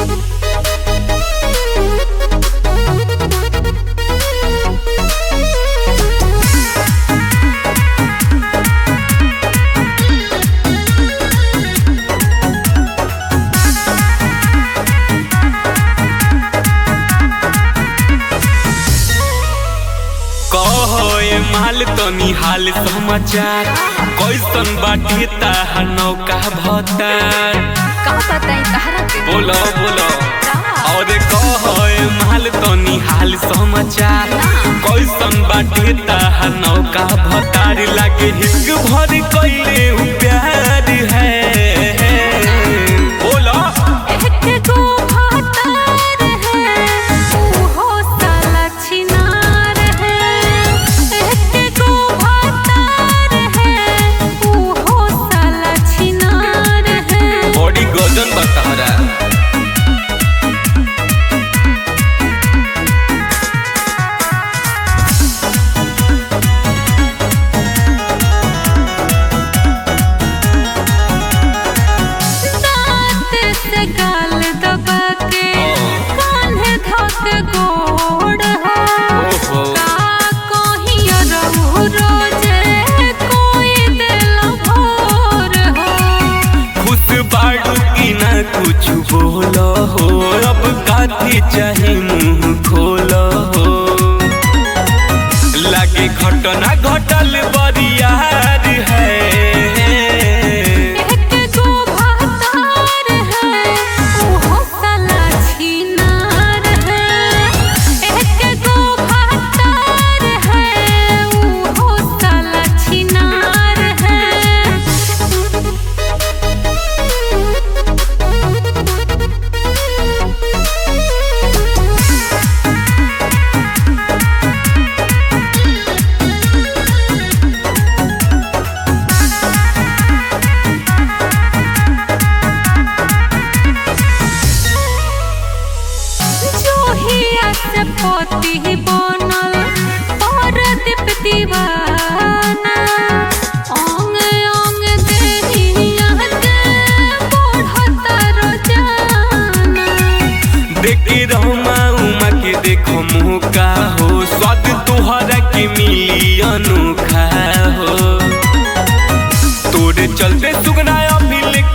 कहो ए माल तनी हाल समाचार कैसन बाटे ताहा नौका भतार का बताई तहरा के बोलो बोलो का? और कहो ए माल तनी हाल समाचार कैसन बाटे ताहा नौका भतार लागे हिक भर कैले उ प्यार है बोलो एक गो भातार है उहो साला छिनार है एक गो भातार है उहो साला छिनार है बॉडी गजन बतारा दांत से गाल दबा के कान्हे धक गोड़ हो ओहो का कहियो रहु रोजे कोई देला भोर हो खुश बाड़ू की ना कुछ बोलो हो अब काथी चाहे मुंह खोलो हो लागे घटना घटल बरियार है एक गो भातार है उहो साला छिनार है एक गो भातार है उहो साला छिनार है जोहिया से पोती बनल पर दीप दीवाना ओंग ओंग देहिया के बढ़त रोजाना देखे रहमा उमा के देखो मुँह का हो स्वाद तुहरा के मिली अनोखा हो तोरे चलते सुगना अभी